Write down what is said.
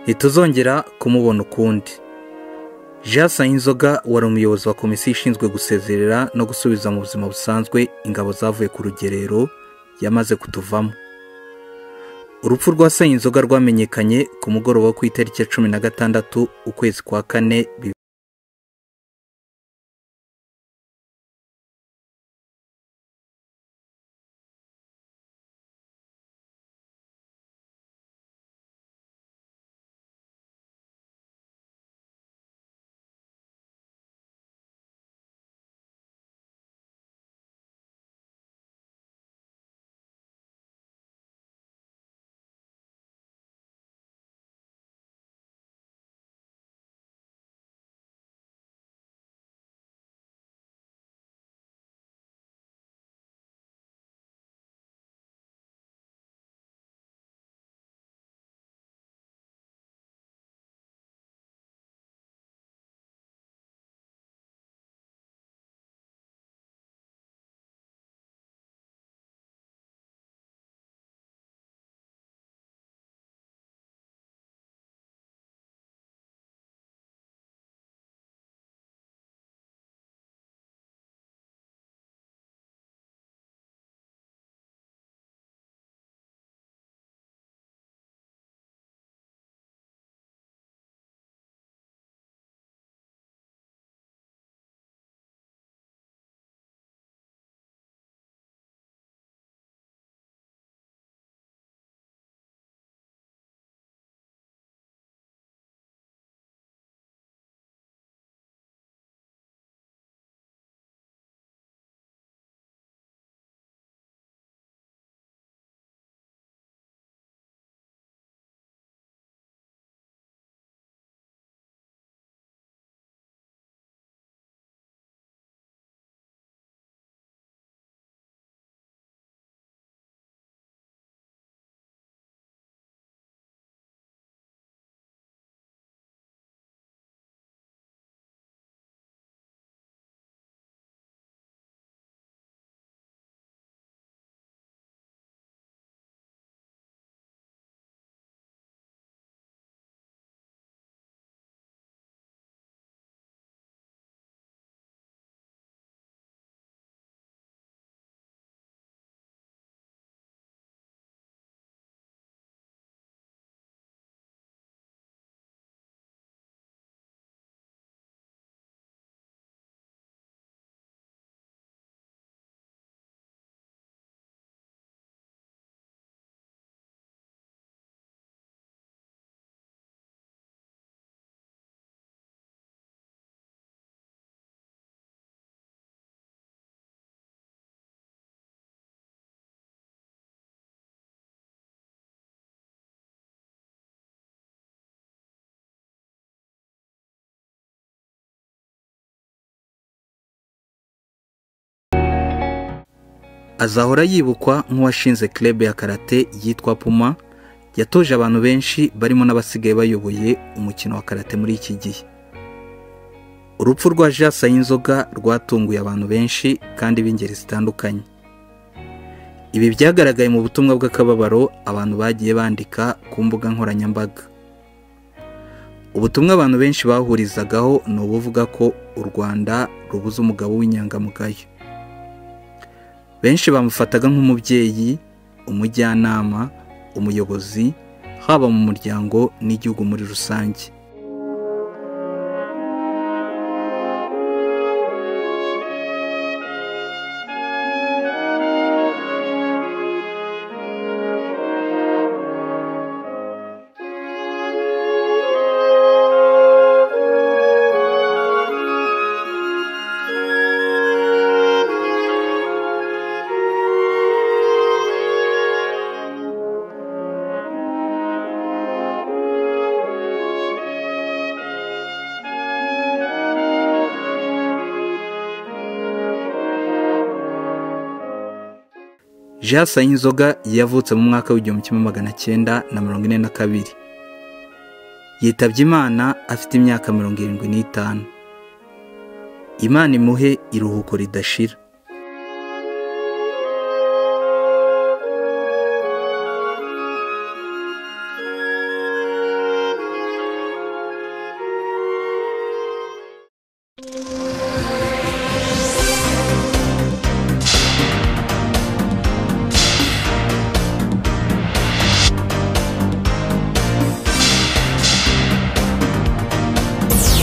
ntituzongera kumubona ukundi jean sayinzoga wari umuyobozi wa komisiyo ishinzwe gusezerera no gusubiza mu buzima busanzwe ingabo zavuye ku rugerero yamaze kutuvamo urupfu rwa sayinzoga rwamenyekanye ku mugoroba wo ku itariki ya cumi na gatandatu ukwezi kwa kane bibiri azahora yibukwa nk'uwashinze club ya karate yitwa puma yatoje abantu benshi barimo n'abasigaye bayoboye umukino wa karate muri iki gihe urupfu rwa jean sayinzoga rwatunguye abantu benshi kandi b'ingeri zitandukanye ibi byagaragaye mu butumwa bw'akababaro abantu bagiye bandika ku mbuga nkoranyambaga ubutumwa abantu benshi bahurizagaho ni ubuvuga ko u rwanda rubuze umugabo w'inyangamugayo benshi bamufataga nk'umubyeyi umujyanama umuyobozi haba mu muryango n'igihugu muri rusange jean sayinzoga yavutse mu mwaka w'igihumbi kimwe magana cyenda na mirongo ine na kabiri yitabye imana afite imyaka mirongo irindwi n'itanu imana imuhe iruhuko ridashira rwanda